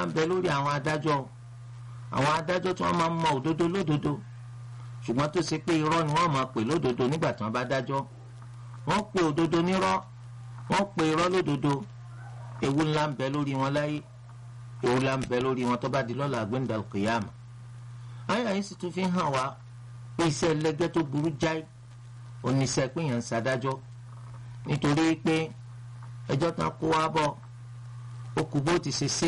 ńlá ń bẹ lórí àwọn adájọ́ àwọn adájọ́ tí wọ́n máa ń mọ òdodo lódodo ṣùgbọ́n tó ṣe pé irọ́ ni wọ́n máa pè lódodo nígbà tí wọ́n bá dájọ́ wọ́n pe òdodo nírọ́ wọ́n pe irọ́ lódodo ewu ńlá ń bẹ lórí wọn láyé ewu ńlá ń bẹ lórí wọn tó bá di lọ́la gbẹ̀ndàl kìyàmù àyà yìí sì tún fi hàn wá pé iṣẹ́ ẹlẹ́gẹ́ tó burú jáì oníṣẹ́ péyàn ń ṣadájọ́ nítorí pé ẹjọ́ tán kó wá bọ̀ ó kú bó ti ṣe ṣe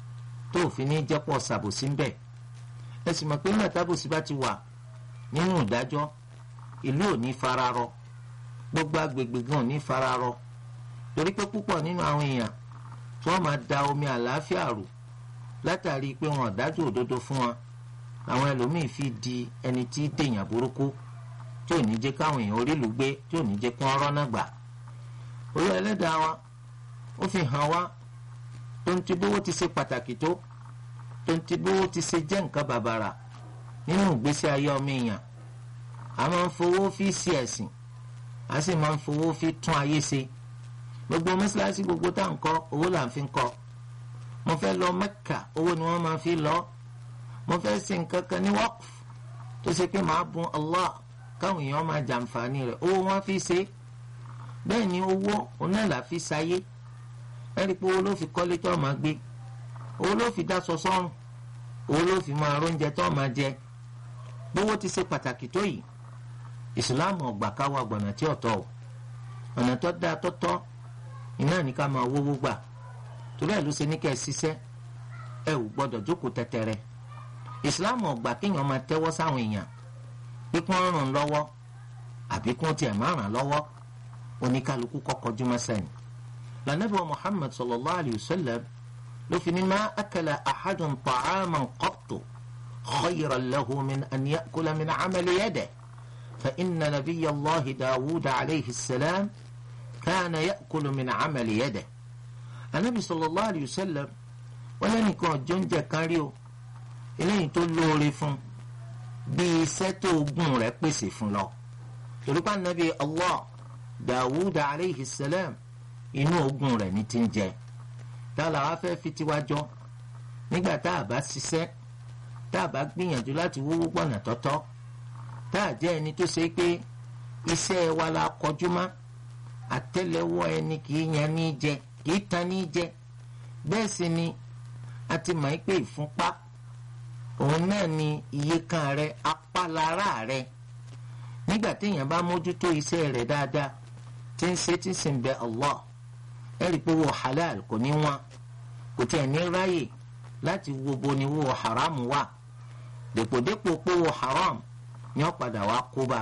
tó òfin ní jẹ́pọ̀ ṣàbòsí ń bẹ̀ ẹ sì mọ̀ pé nígbà tábòsí bá ti wà nínú ìdájọ́ ìlú ò ní fararọ gbogbo agbègbè gan ò ní fararọ torí pé púpọ̀ nínú àwọn èèyàn tí wọ́n máa da omi àlàáfíà rò látàrí pé wọn ò dájú òdodo fún wọn àwọn ẹlòmíì fi di ẹni tí dèèyàn burúkú tí ò ní jẹ́ káwọn èèyàn orílù gbé tí ò ní jẹ́ kí wọ́n rọ́nà gbà olú ẹlẹ́dàá wa ó fi hàn wá tó ń ti bówó ti ṣe pàtàkì tó tó ń ti bówó ti ṣe jẹ́ nǹkan bàbàrà nínú ìgbésí ayé ọmọ èèyàn a máa ń fowó fi sí ẹ̀sìn a sì máa ń fowó fi tún ayé ṣe gbogbo mọ́ṣáláṣí gbogbo tá à ń kọ́ owó là ń fi kọ́ mo fẹ́ lọ Mẹ́kà owó ni wọ́n máa fi lọ mo fẹ́ ṣe nǹkan kan ní waqf tó ṣe pé màá bùn Allah káwọn èèyàn máa jàǹfààní rẹ̀ owó wọn fi ṣe bẹ́ẹ̀ ni owó onáàlà fi ṣayé ẹ̀rí pé owó ló fi kọ́lé tó máa gbé owó ló fi dáṣọ sọ́rùn owó ló fi máa róúnjẹ tó máa jẹ bówó ti ṣe pàtàkì tó yìí ìsìláàmù ọgbà káwa gbọ̀nà tí ọ̀tọ̀ o ọ̀nà tó dáa tó tọ́ iná ní ká máa wówó gbà torí ẹ̀ ló ṣe ní kẹ́ ẹ ṣiṣẹ́ ẹ ò gbọ́dọ̀ jókòó tẹ́tẹ́rẹ́ ìsìláàmù ọgbà kéèyàn máa tẹ́wọ́ sáwọn èèyàn bí kí wọ́n ràn lọ́wọ́ àbí kí wọ́n tiẹ̀ máa ràn lọ́wọ́ oníkálukú kọ́kọ́ jùmọ̀ sẹ́yìn lànàbí wa muhammad sallallahu alayhi wa sallam ló fi ní ma akala axadun طعاما qattu khayran lahu min an yakula min camali yadihi fa inna nabiyya allahi daawud alayhi salam kana yakulu min camali yadihi anabi sallallahu alayhi wa sallam wọn lẹ́nìkan ọjọ́ ń jẹ kárí o eléyìí tó lóore fún bí iṣẹ́ tó gùn rẹ̀ pèsè fún lọ torípa nàbí allah dawud aleyhi salam inú ogun rẹ̀ ní ti ń jẹ tá a làwa fẹ́ fi tiwa jọ nígbà tá a bá ṣiṣẹ́ tá a bá gbìyànjú láti wówó gbọ̀nà tọ́tọ́ tá a jẹ́ ẹni tó ṣe pé iṣẹ́ wa la kọjú mọ́ àtẹ́lẹwọ́ ẹni kì í yan ní jẹ kì í tan ní jẹ bẹ́ẹ̀ sì ni a ti mọ̀ pé ìfúnpá òun náà ni iye kan rẹ apálára rẹ nígbà téèyàn bá mójútó iṣẹ́ rẹ̀ dáadáa tí ń ṣe tí sì ń bẹ Allah ẹ rí i pé wo halal kò ní wọn kò tiẹ̀ ní ráyè láti wo bo ni wo haram wà dèpòdépò pé wo haram ni wọ́n padà wá kó bá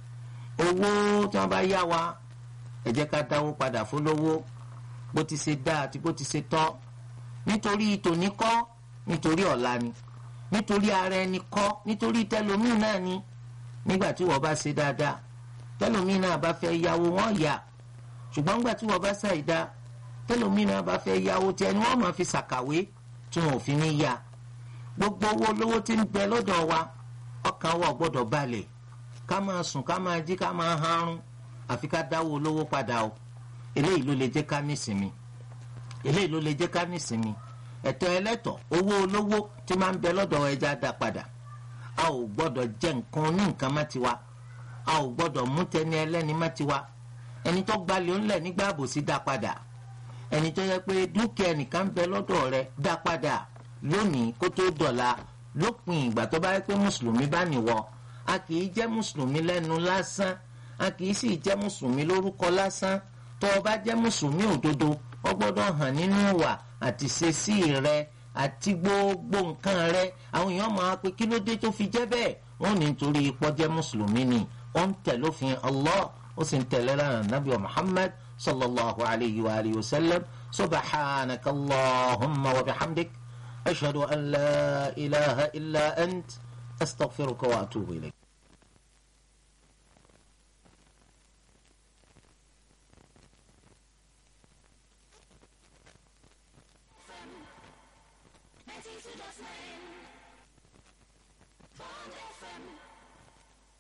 owó tí wọ́n bá yá wa ẹ jẹ́ ká dáwó padà fólówó bó ti ṣe dáa àti bó ti ṣe tọ́ nítorí tòní kọ́ nítorí ọ̀la ni nítorí ara ẹni kọ́ nítorí tẹlómìn náà ni nígbà tí wọ́n bá ṣe dáadáa tẹlómìn náà bá fẹ́ yáwó wọ́n yá ṣùgbọ́n nígbà tí wọ́n bá ṣàìdá tẹlómìn náà bá fẹ́ yáwó tí ẹni wọ́n máa fi ṣàkàwé tí wọn ò fi ní yá gbogbo owó lówó tí ń bẹ lọ́dọ̀ wa ọkàn wa gbọ́dọ̀ balẹ̀ ká máa sùn ká máa jí ká máa harun àfi ká dáwó olówó padà o eléyìí ló lè jẹ́ ká nísinmi eléyìí ló lè jẹ́ ká nísinmi ẹ̀tọ́ ẹlẹ́tọ̀ owó olówó tí máa ń bẹ lọ́dọ̀ ẹja dá padà a ò gbọ́dọ̀ jẹ nǹkan ní nǹkan má tiwa a ò gbọ́dọ̀ mú tẹni ẹlẹ́ni má tiwa ẹni tó gbalẹ̀ ńlẹ̀ nígbà àbòsí dá padà ẹni tó yẹ pé dúkìá ẹnìkan ń bẹ lọ́dọ̀ rẹ̀ dá padà lónìí kó tó dọ̀la lópin ìgbà tó bá yẹ pé mùsùlùmí bá nìwọ a kì í jẹ́ mùsùlùmí lẹ́nu lásán a kì í sì jẹ́ mùsùlùmí lórúkọ lásán tó o bá jẹ́ mùsùlùmí òdodo ó gbọ́dọ̀ hàn nínú ìwà àti ṣesí rẹ àti gbogbo nǹkan rẹ àwọn èèyàn máa pe kí ló dé tó fi jẹ́ bẹ́ẹ̀ wọ́n ní nítorí ipò jẹ́ mùsùlùmí ni ó ń tẹ̀ lófin Allah ó sì ń tẹ̀lé lánàá nàbí wa Muhammad sallallahu alayhi wa alihi wa sallam subhanaka allahumma wa bihamdik ashhadu an la ilaha illa ant astaghfiruka wa atubu ilayk. Ninety-two point nine. Bond FM.